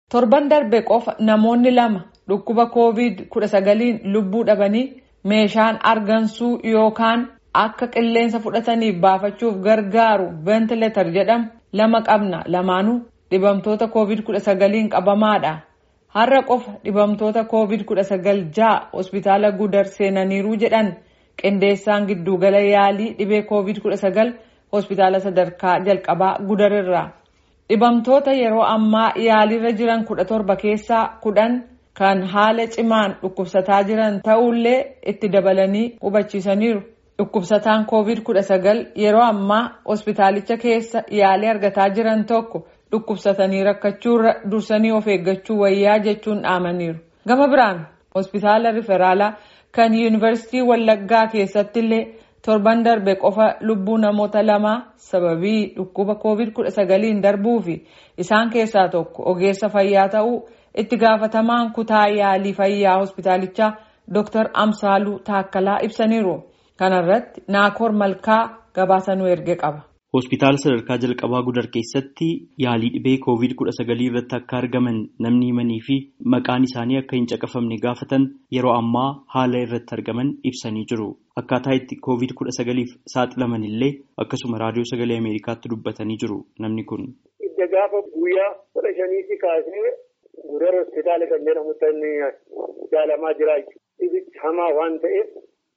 Torban darbe qofa namoonni lama dhukkuba COVID-19 lubbuu dhabanii meeshaan argansuu yookaan akka qilleensa fudhataniif baafachuuf gargaaru ventileetar jedhamu lama qabna. Lamaanuu dhibamtoota COVID-19 qabamaadha. Har'a qofa dhibamtoota COVID-19 ja'a hospitaala Gudar seenaniiru jedhan qindeessaan giddugala yaalii dhibee COVID-19 hospitaala sadarkaa jalqabaa Gudarirraa. Dhibamtoota yeroo ammaa yaaliirra jiran kudha torba keessaa kudhan kan haala cimaan dhukkubsataa jiran ta'ullee itti dabalanii hubachiisaniiru. Dhukkubsataan COVID-19 yeroo ammaa hospitaalicha keessa yaalii argataa jiran tokko dhukkubsatanii rakkachuurra dursanii of eeggachuu wayyaa jechuun dhaamaniiru. Gama biraan hospitaala riferaalaa kan yuunivarsiitii Wallaggaa keessatti illee torban darbe qofa lubbuu namoota lamaa sababii dhukkuba COVID-19 darbuu fi isaan keessaa tokko ogeessa fayyaa ta'uu itti gaafatamaan kutaa yaalii fayyaa hospitaalichaa Dr. Amsaaluu Taakkalaa ibsaniiru. Kana irratti Naakoor Malkaa gabaasanuu erge qaba. Hospitaala sadarkaa jalqabaa Gudar keessatti yaalii dhibee COVID-19 irratti akka argaman namni himanii fi maqaan isaanii akka hin caqafamne gaafatan yeroo ammaa haala irratti argaman ibsanii jiru. Akkaataa itti COVID-19f saaxilaman illee akkasuma raadiyoo sagalee Ameerikaatti dubbatanii jiru namni kun. Idda gaafa guyyaa kudha shaniitti kaasee Gudar hospitaala kan jedhamutti jaalamaa jiraachuu. Dhibichi hamaa waan ta'eef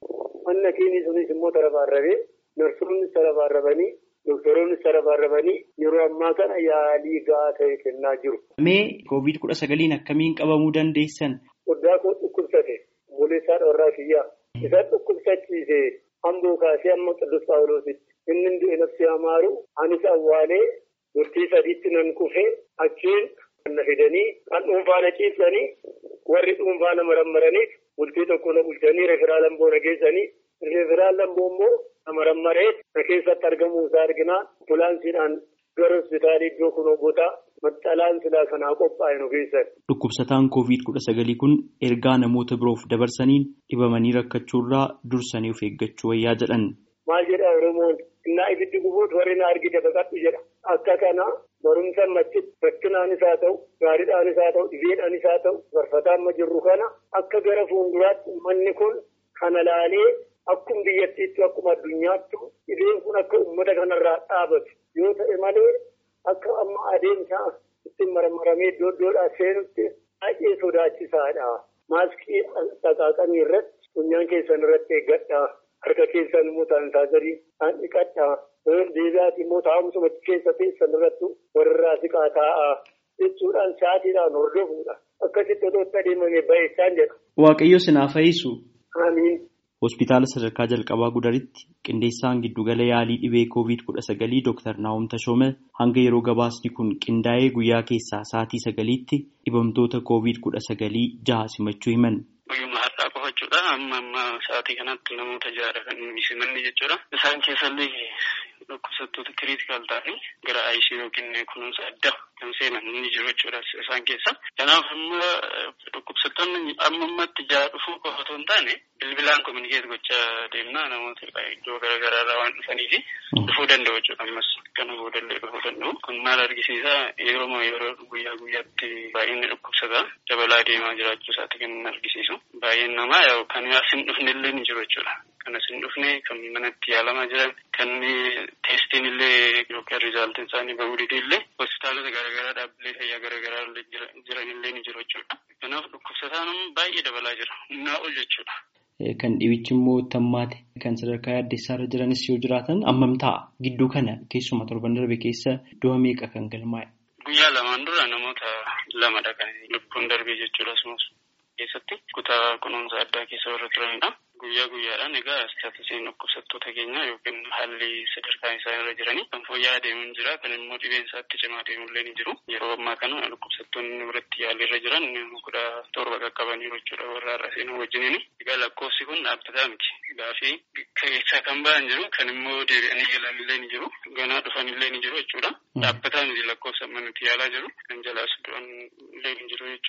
manna keenya sunis immoo tarabaarrabee narsoonni tarabaarrabanii. Doktoroonnis tarabaarrabanii yeroo ammaa kana yaalii gahaa ta'e kennaa jiru. Mee COVID-19 akkamiin qabamuu dandeessan? Foddaa koo dhukkubsate boleessaa dhoorraa fiyyaa. Isa dhukkubsachiise hamboo kaasee amma Qidduus Phaawulositti. Inni du'e nafsi amaaru anis awwaalee murtii sadiitti nan kufee achiin kan na fidanii kan dhuunfaa na ciibsanii warri dhuunfaa na marammaraniif bultii tokko na bulchanii referaal lamboo na geessanii referaal lamboo immoo Marammaree na keessatti argamuu isaa arginaa ambulaansiidhaan gara hospitaalii iddoo kunoo gotaa maxxalaan silaa kanaa qophaa'e nu keessan. Dhukkubsataan COVID-19 kun ergaa namoota biroof dabarsaniin dhibamanii rakkachuurraa dursanii of eeggachuu wayyaa jedhan. Maal jedhaa Oromoon innaa ibiddi gubuutu warri na argite baqadhu jedha. Akka kana barumsa machitti rakkinaanis haa ta'u gaariidhaanis haa ta'u dhibeedhaanis haa ta'u barfataa amma jirru kana akka gara fuulduraatti uummanni kun kana laalee. Akkuma biyyattiitti akkuma addunyaatti dhibeen kun akka uummata kanarraa dhaabatu yoo ta'e malee akka amma adeemsa ittiin marmaramee iddoo iddoodhaa seenutti baay'ee sodaachisaadha. Maaskii dhaqaaqanii irratti funyaan keessan irratti eeggadhaa. Harka keessan immoo saanitaayizarii dhiqadhaa. Deebi'aati immoo taa'umsuma keessa teessan irratti warrirraa siqaa taa'aa jechuudhaan sa'aatiidhaan hordofuudha. Akkasitti otoo itti adeemame baay'isaan jedha. Waaqayyo sinaaf fayyisu. Amiin. Hospitaala sadarkaa jalqabaa Gudaritti qindeessaan giddugala yaalii dhibee COVID-19 Dr. Naa'om Tashoome hanga yeroo gabaasni kun qindaa'ee guyyaa keessaa sa'aatii sagaliitti dhibamtoota COVID-19 jaha simachuu himan. Guyyuma har'aa qofa jechuudha. Amma amma sa'aatii kanatti namoota jaha kan simanne jechuudha. Isaan keessallee dhukkubsattoota kiriitikaal ta'anii gara ICU yookiin kunuunsa addaa kan seenan ni jiru jechuudha isaan keessa. Kanaaf amma dhukkubsattoonni amma ammatti jaha dhufuu qofa otoo hin taane bilbilaan kominikeet gochaa deemnaa namoota iddoo garaagaraa irraa waan dhufaniifi dhufuu danda'u jechuudha ammas kana boodallee dhufuu danda'u. Kun maal argisiisa yeroo yeroo guyyaa guyyaatti baay'inni dhukkubsataa dabalaa deemaa jiraachuu isaati kan argisiisu. Baay'een namaa yaa'u kan as hin dhufne illee ni jiru jechuudha. Kan as hin dhufne kan manatti yaalamaa jiran kan teestiin illee yookaan rizaaltiin isaanii bahuu dide illee hospitaalota garaagaraa dhaabbilee fayyaa garaagaraa jiran illee ni jiru jechuudha. Kanaaf dhukkubsataan baay'ee dabalaa jira. Humnaa ol jechuudha. Kan dhibichi immoo tammaate kan sadarkaa yaaddeessaa irra jiranis yoo jiraatan ammam ta'a gidduu kana keessuma torban darbe keessa du'a meeqa kan galmaa'e. Guyyaa lamaan dura namoota lamadha kan lubbuun darbee jechuudha asumas keessatti kutaa kunuunsa addaa keessa warra turanidha. Guyyaa guyyaadhaan egaa istaatisiin dhukkubsattoota keenyaa yookiin haalli sadarkaan isaan irra jiranii kan fooyya'aa deemuun jira kan immoo dhibeen isaatti cimaa deemullee ni jiru. Yeroo ammaa kana dhukkubsattoonni biratti yaalii irra jiran kudha torba qaqqabaniiru jechuudha warra har'a seenuu wajjiniin. Egaa lakkoofsi kun dhaabbataa miti. Gaafii keessaa kan ba'an jiru kan immoo deebi'anii galanillee ni jiru. Ganaa dhufanillee ni jiru jechuudha. Dhaabbataa miti lakkoofsa amma nuti yaalaa jiru. Kan jalaas du'an illee ni jiru jechuudha.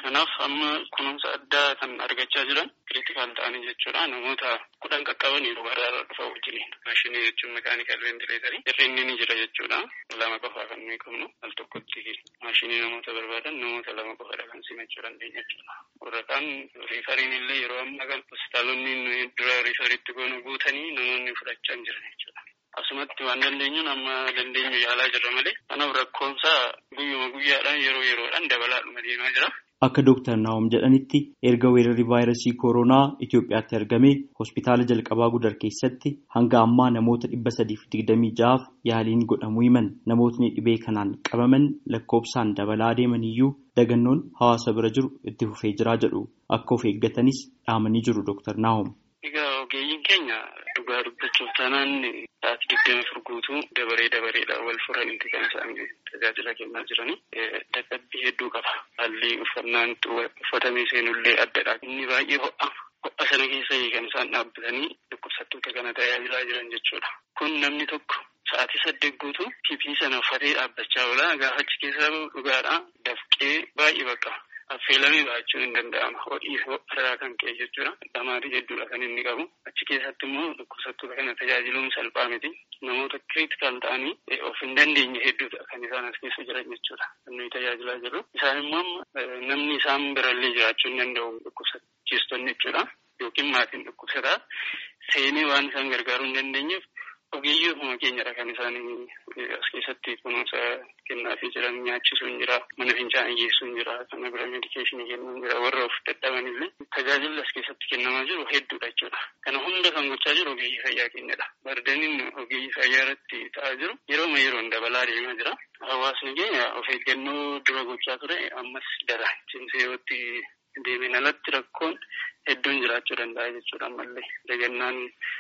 Kanaaf amma kunuunsa addaa kan argachaa jiran kiriitikaal ta'anii jechuudha. Namoota kudhan qaqqaban yeroo baraarra dhufa wajjiniin. Maashinii jechuun mekaanikal ventileetarii hir'inni ni jira jechuudha. Lama qofaa kan nuyi qabnu al tokkotti maashinii namoota barbaadan namoota lama qofadha kan simachuu dandeenya jechuudha. Warra kaan riifariin illee yeroo ammaa kan hospitaalonni dura riifariitti goonu guutanii namoonni fudhachaa hin jiran jechuudha. Asumatti waan dandeenyuun amma dandeenyu yaalaa jirra malee kanaaf rakkoonsaa guyyuma guyyaadhaan yeroo yeroodhaan dabalaadhuma deemaa jira. Akka Dooktar Naawom jedhanitti erga weerarri vaayirasii kooroonaa Itoophiyaatti argame hospitaala jalqabaa gudar keessatti hanga ammaa namoota dhibba sadiif digdamii ja'aaf yaaliin godhamuu himan namootni dhibee kanaan qabaman lakkoobsaan dabalaa deeman iyyuu dagannoon hawaasa bira jiru itti fufee jiraa jedhu akka of eeggatanis dhaamanii jiru Dooktar Naawom. Egaa ogeeyyiin keenya dhugaa dubbachuuf taanaan sa'aatii digdami afur guutuu dabaree dabareedhaan wal furanitti kan isaan tajaajila kennaa jiranii. Dadhabbii hedduu qaba. Haalli uffannaan uffatamee seenullee addadha. Inni baay'ee ho'a. Ho'a sana keessa kan isaan dhaabbatanii dhukkubsattoota kana tajaajilaa jiran jechuudha. Kun namni tokko sa'aatii saddeet guutuu pipii sana uffatee dhaabbachaa oola. Gaafa achi keessaa dhugaadhaa dafqee baay'ee bakka. Affeelamee ba'achuun hin danda'ama. Hodhii irraa kan ka'e jechuudha. Dhamaatii hedduudha kan inni qabu. Achi keessatti immoo dhukkubsattoota kana tajaajiluun salphaa miti. Namoota kiriitikaal ta'anii of hin dandeenye hedduudha kan isaan as keessa jiran jechuudha. Kan nuyi tajaajilaa jirru. Isaan immoo namni isaan birallee jiraachuu hin danda'u dhukkubsachiistonni jechuudha. Yookiin maatiin dhukkubsataa seenee waan isaan gargaaruu hin dandeenyeef ogeeyyii ofuma keenyadha kan isaan as keessatti kunuunsa kennaafii jiran nyaachisuu hin jira mana fincaanii geessuu hin jira kana bira medikeeshinii kennuu hin jira warra of dadhaban illee tajaajilli as keessatti kennamaa jiru hedduudha jechuudha kana hunda kan gochaa jiru ogeeyyii fayyaa keenyadha bardaniin ogeeyyii fayyaa irratti ta'aa jiru yerooma yeroon dabalaa deemaa jira hawaasni keenya of eeggannoo dura gochaa ture ammas dara cimsee yootti deemeen alatti rakkoon hedduun jiraachuu danda'a jechuudha ammallee dagannaan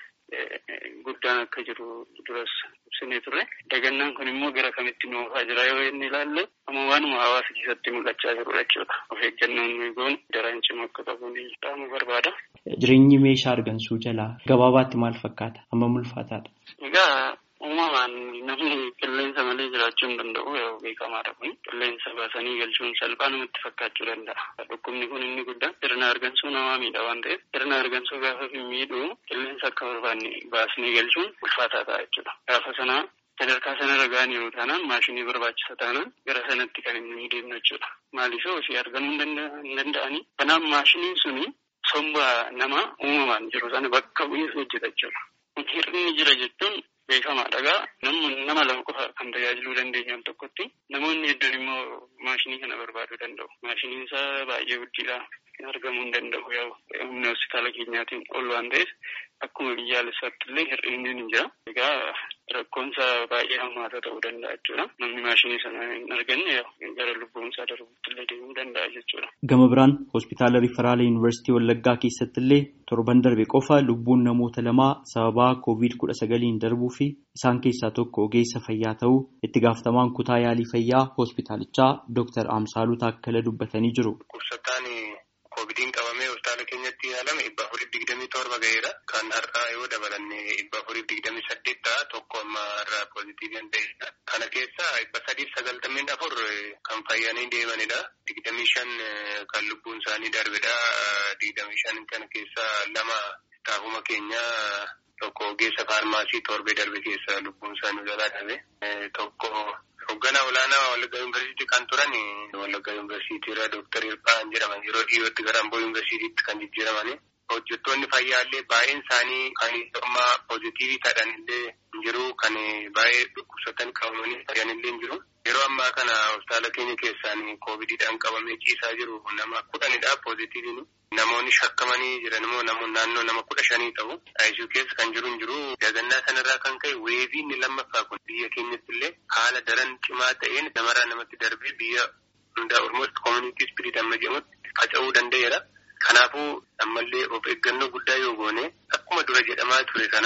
guddaan akka jiru duras ibsinee turre dagannaan kun immoo gara kamitti nu oofaa jira yoo inni ilaalle amma waanuma hawaasa keessatti mul'achaa jirudha jechuudha of eeggannoon nuyi goonu daraan cimaa akka qabuun dhaamu barbaada. Jireenyi meeshaa argansuu jalaa gabaabaatti maal fakkaata? Amma ulfaataadha. Egaa uumamaan namni qilleensa malee jiraachuu hin danda'u yoo beekamaadha kun qilleensa baasanii galchuun salphaa namatti fakkaachuu danda'a. Dhukkubni kun inni guddaan sirna argansuu namaa miidha waan ta'eef sirna argansuu gaafa miidhu qilleensa akka barbaanne baasnee galchuun ulfaataa ta'a jechuudha. Gaafa sanaa sadarkaa sanarra ga'an yeroo taanaan maashinii barbaachisa taanaan gara sanatti kan inni deemnu jechuudha. Maaliif ofii argamuu hin danda'anii. Kanaaf maashiniin suni somba nama uumamaan jiru sana bakka bu'ee hojjeta jechuudha. Hir'inni jira jechuun beekamaadha gaa namni nama lama qofa kan tajaajiluu dandeenyu al tokkotti namoonni hedduun immoo maashinii kana barbaaduu danda'u. Maashiniin isaa baay'ee guddiidha. Argamuu hin danda'u yoo humna hospitaala keenyaatiin ol waan ta'eef akkuma biyyaalessaatti illee hir'inni ni jira. Egaa rakkoonsa baay'ee hammaata ta'uu danda'a jechuudha. Namni maashinii sana hin arganne gara lubbuunsaa darbuutti illee deemuu danda'a jechuudha. Gama biraan hospitaala Riferaala Yuunivarsiitii Wallaggaa keessatti illee torban darbe qofa lubbuun namoota lamaa sababaa koovid kudha sagaliin darbuu fi isaan keessaa tokko ogeessa fayyaa ta'uu itti gaafatamaan kutaa yaalii fayyaa hospitaalichaa Dr. Amsaaluu Taakkala dubbatanii jiru. Koovidiin qabamee hospitaala keenyatti yaalame dhibba afurii digdamii torba ga'eera. Kan har'aa yoo dabalanne dhibba afurii digdamii saddeet ta'a tokko amma irraa poozitiivii ta'edha. Kana keessaa dhibba sadiif sagaltameen afur kan fayyanii deemanidha. Digdamii shan kan lubbuun isaanii darbedha. Digdamii shan kana keessaa lama staafuma keenya tokko ogeessa faarmaasii torbee darbe keessa lubbuun isaanii jalaa darbe. Tokko Hoogganaa olaanaa Wallaggaa Yuunivarsiitii kan turan Wallaggaa Yuunivarsiitii irraa Dooktar Hirphaan jedhaman yeroo dhiyootti gara Amboo Yuunivarsiitiitti kan jijjiiraman. Hojjettoonni fayyaallee baay'een isaanii kan amma poozitiivii ta'an illee jiru kan baay'ee dhukkubsatan qabamanii fayyan illee jiru. Yeroo ammaa kana hospitaala keenya keessaan koovidiidhaan qabamee ciisaa jiru nama kudhanidha poozitiiviin. Namoonni shakkamanii jiran immoo namoonni naannoo nama kudha shanii ta'u. ICU keessa kan jiru hin jiru. Dagannaa sanarraa kan ka'e weevii inni lammaffaa kun biyya keenyatti illee haala daran cimaa ta'een namarraa namatti darbee biyya hundaa Oromootti koomunitii ispiriit amma jedhamutti faca'uu danda'eera. Kanaafuu ammallee of eeggannoo guddaa yoo goone akkuma dura jedhamaa ture kana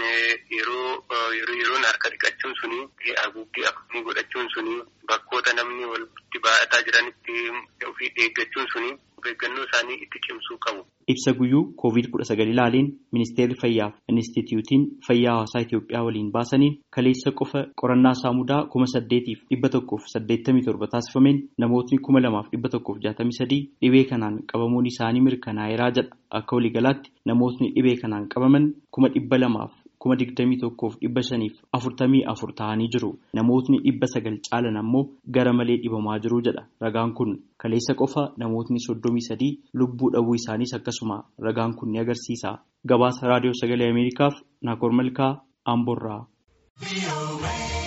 yeroo yeroon harka dhiqachuun suni haguuggii akkamii godhachuun suni bakkoota namni walitti baay'ataa jiranitti ofii eeggachuun suni of eeggannoo isaanii itti cimsuu qabu. Ibsa guyyuu koovid kudha sagal ilaaleen ministeerri fayyaa fi inistituutiin fayyaa hawaasaa Itoophiyaa waliin baasaniin kaleessa qofa qorannaa saamudaa kuma saddeetiif dhibba tokkoof saddeettamii torba taasifameen namootni kuma lamaaf dhibba tokkoof jaatamii sadii dhibee kanaan qabamuun isaanii mirkanaa'eeraa jedha akka waliigalaatti namootni dhibee kanaan qabaman kuma dhibba lamaaf kuma digdamii tokkoof dhibba shaniif afurtamii afur ta'anii jiru namootni dhibba sagal caalan ammoo gara malee dhibamaa jiru jedha ragaan kun kaleessa qofa namootni soddomii sadii lubbuu dhabuu isaaniis akkasuma ragaan kun ni agarsiisa gabaasa raadiyoo sagalee ameerikaaf naakoor malkaa amborraa.